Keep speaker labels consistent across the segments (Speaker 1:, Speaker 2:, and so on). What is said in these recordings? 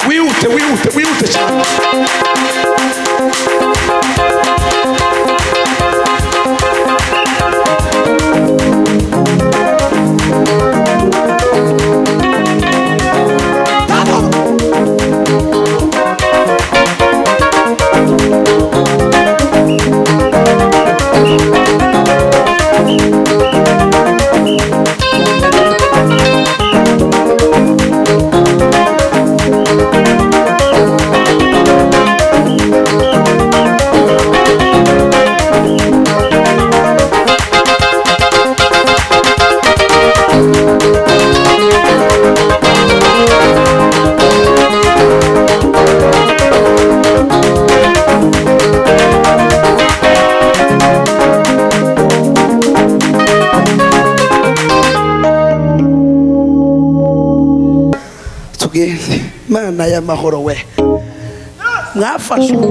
Speaker 1: wihute wihute wihute cyane
Speaker 2: tugende imana y'amahoro we mwafashwe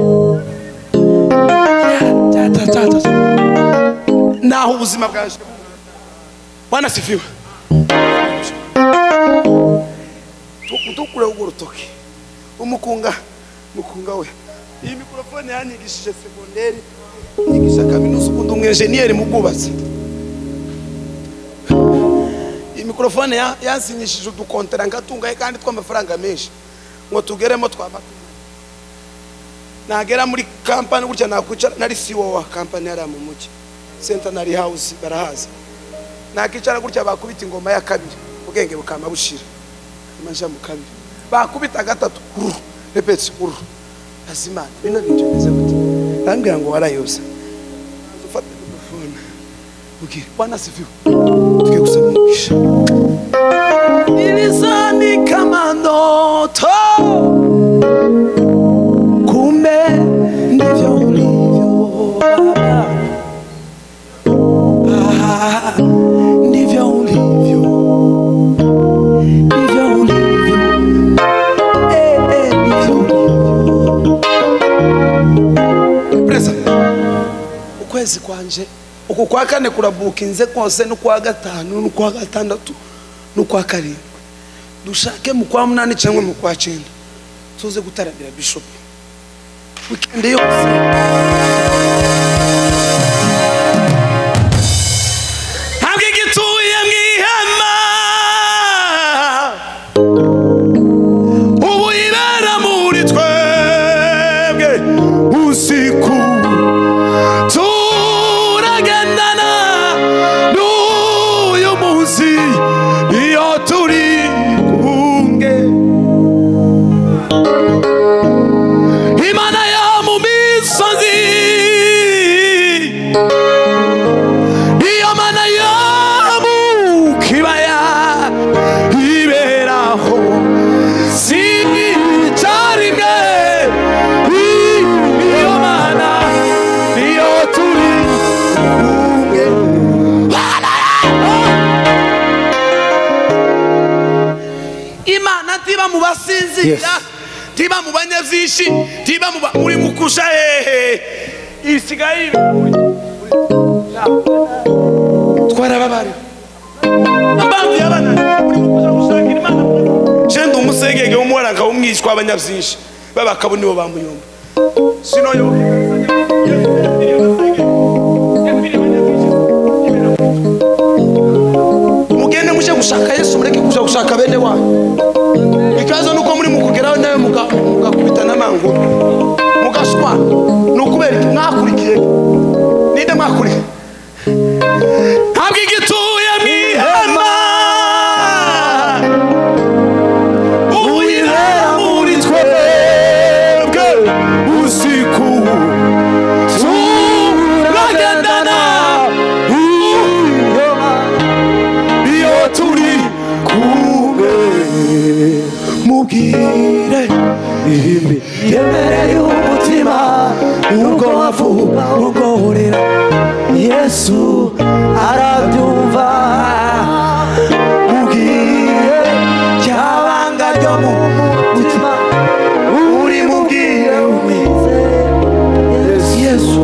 Speaker 1: naho ubuzima bwaje wanasifiwe utukure ugura urutoki umukunga mukunga we iyi mikorofone yanigishije segonderi yigisha kaminuza ukunda umwenjeniyeri mu bwubatsi iyi mikorofone ya- yansinyishije udukontera ngatungaye kandi tw'amafaranga menshi ngo tugeremo twamatu nagera muri kampani gutya nakwicara nari siwo wa kampani yari mu mujyi centenary house barahaza nakicara gutya bakubita ingoma ya kabiri ubwenge bukama bushira amaja mu kabiri bakubita gatatu uru repeti uru azimana bino bintu bimeze gute arambwira ngo warayobya ufata mikrofone ubwire bwana siviwe tugiye gusaba umugisha iriza ni kamanoto kumbe ndivyo ulivyo baba Ah, ndivyo ulivyo ndivyo ulivyo eh, eh, ndivyo ulivyo Presa ukwezi kwanje uku kwa kane kurabukinze kose n'ukwa gatanu n'ukwa gatandatu n'ukwa karindwi dushake mu kwa munani cyangwa mu kwa cyenda tuze gutarabira bishopu wikendi yose ntabwo igituye mu ihema ubu ibera muri twebwe usiku turagendana n'uyu munsi iyo turi kumwe imana yo mu misozi iyo mana yo mu kibaya iberaho si icyarimwe iyo mana niyo turi kumwe imana ntiba mu basinzira ntiba mu banyabyishi ntiba mu ba- muri mukusha hehe isigaye twarababara abanzi yabananiye muri mukusha gushaka imana jenda umusegege w'umuwaranga w'umwishywa w'abanyabyinshi babakabo nibo bamuyumva sino yo mugende muje gushaka yesu mureke kuja gushaka bene wanyu ikibazo ni uko muri mukugeraho nawe muga- mugakubitana amanguru mugashwana ni ukubera iki mwakurikiye ninde mwakurikiye ntabwo igituye mu ihema uyibera muri twebwe usiku turagendana iyo turi kumwe mubwire ihimbi yemereye umutima urwo wafu urwo urira yesu arabyumva mubwire cyabanga ryo mu mutima uri mubwire umwizere yesu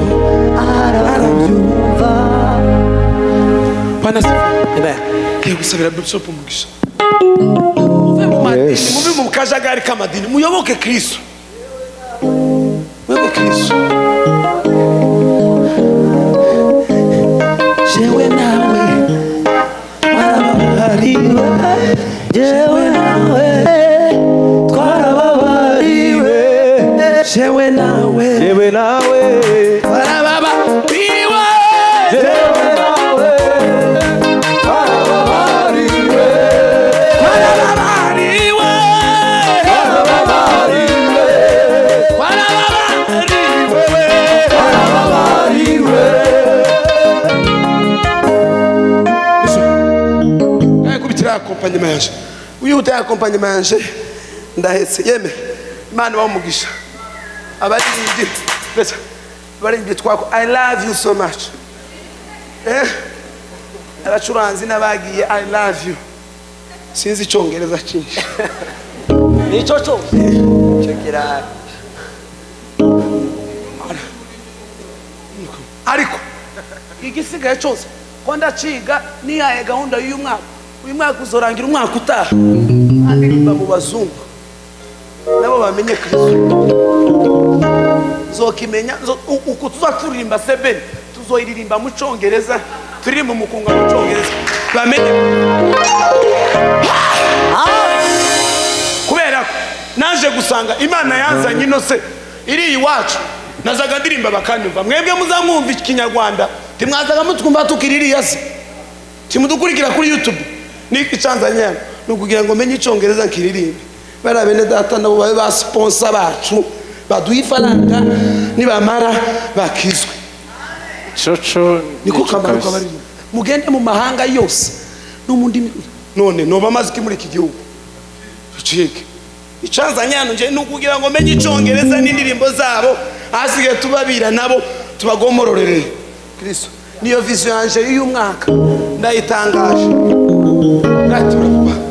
Speaker 1: arabyumva bana se ngiye gusabira bishop umugisha muve mu madini
Speaker 3: Yes.
Speaker 1: muve mu kajagari k'amadini muyoboke kristo muyoboke kristo
Speaker 2: jewe nawe twarababariwe jewe nawe twarababariwe jewe nawe
Speaker 3: yewe nawe
Speaker 2: twarababariwe
Speaker 3: yewe nawe barababariwe
Speaker 2: twarababariwe
Speaker 3: barababariwe
Speaker 2: twarababariwe
Speaker 3: barababariwe
Speaker 1: nawe kubitira ya kompanyima yanje wihuta ya kompanyima yanje ndahetse yeme imana ibahe umugisha abaririmbyi mbese abaririmbyi twako i love you so much eh abacuranzi n'abagiye i love you sinzi icyongereza cyinshi
Speaker 4: nicyo cyose cekera
Speaker 1: ariko
Speaker 4: igisigaye cyose ko ndaciga niyaye gahunda y'uyu mwaka uyu mwaka uzorangira umwaka utaha
Speaker 1: ndirimba mu bazungu nabo bamenye kristo
Speaker 4: zokimenya zo- u- uku tuza turirimba sebeni tuzoyiririmba mu cyongereza turirimba umukunga mu cyongereza bamenye
Speaker 1: kubera ko naje gusanga imana yanzanye ino se iri iwacu nazaga ndirimba bakanyumva mwebwe muzamwumva ikinyarwanda timwazaga mutwumva tukiririya se timudukurikira kuri youtube niko icanzanye ni ukugira ngo menye icyongereza nkiririmbe bariya bene data nabo babe ba siponsa bacu baduha ifaranga nibamara bakizwe
Speaker 3: coco
Speaker 1: niko kamaro kabarimo
Speaker 4: mugende mu mahanga yose no mu ndimi
Speaker 1: none noba amaze iki muri iki gihugu ducike icanzanye hano nje ni ukugira ngo menye icyongereza n'indirimbo zabo hasigaye tubabira nabo tubagomororere kristo niyo viziyo yanje y'uyu mwaka ndayitangaje ndatirakubaka